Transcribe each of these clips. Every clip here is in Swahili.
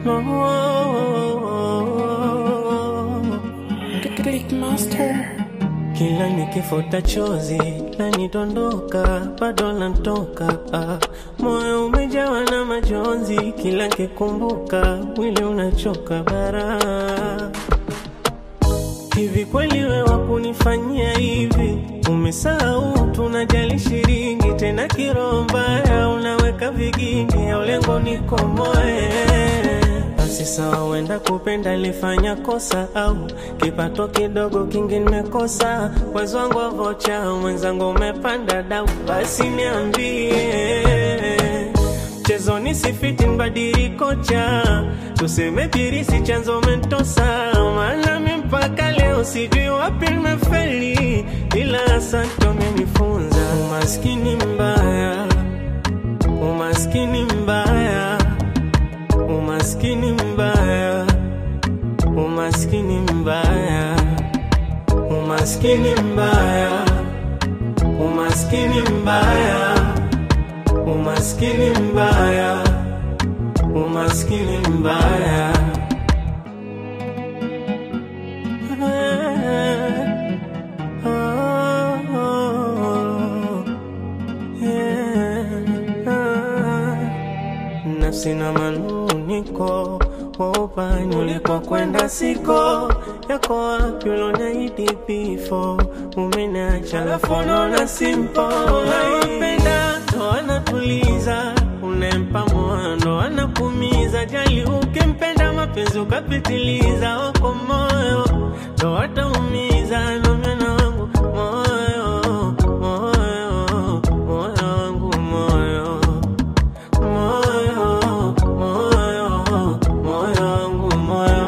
Click Master. Kila nikifuta chozi lanidondoka, bado lantoka. Ah, moyo umejawa na majonzi, kila nikikumbuka mwili unachoka bara. Hivi kweli we wakunifanyia hivi? Umesahau tunajali shilingi, tena kiroho mbaya unaweka vigingi, au lengo nikomoe basi sawa, wenda kupenda lifanya kosa, au kipato kidogo kingi nimekosa. Mwezi wangu wa vocha, mwenzangu umepanda dau, basi niambie mchezo nisifiti nibadili kocha, tuseme birisi chanzo mentosa, maana mi mpaka leo sijui wapi nimefeli, ila asante umenifunza. Umaskini mbaya, umaskini mbaya umaskini mbaya, umaskini mbaya, umaskini mbaya, umaskini mbaya, umaskini mbaya, umaskini mbaya. Nafsi na manuniko waupani ulikokwenda siko yako wapi uloniahidi bifo umeniacha alafu unaona simpo unayopenda ndo anatuliza unempa moyo ndo anakumiza jali ukimpenda mapenzi ukapitiliza wako moyo ndo ataumiza nomena wangu moyo moyo moyo wangu moyo moyo moyo moyo wangu moyo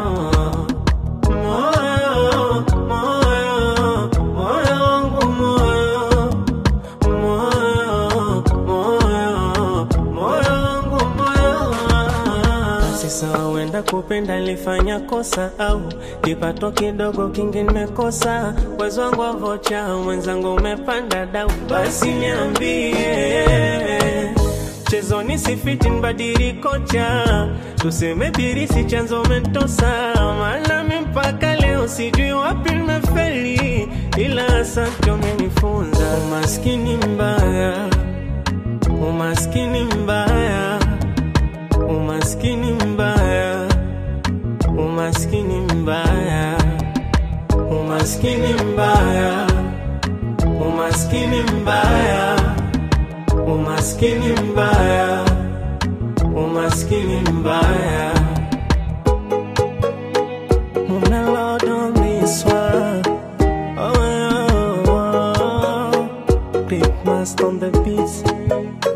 moyo moyo moyo wangu moyo moyo moyo moyo wangu moyo basi sawa, wenda kupenda lifanya kosa, au kipato kidogo kingi nimekosa. Wezi wangu wa vocha, mwenzangu umepanda dau, basi niambie mchezo nisifiti nibadili kocha, tuseme birisi chanzo mentosa, maana mi mpaka leo sijui wapi nimefeli, ila asante umenifunza. Umaskini mbaya, umaskini mbaya, umaskini mbaya, umaskini mbaya, umaskini mbaya, umaskini mbaya umaskini mbaya, umaskini mbaya. Muna Lord on this one. Oh, oh, oh. Big Master on the beats.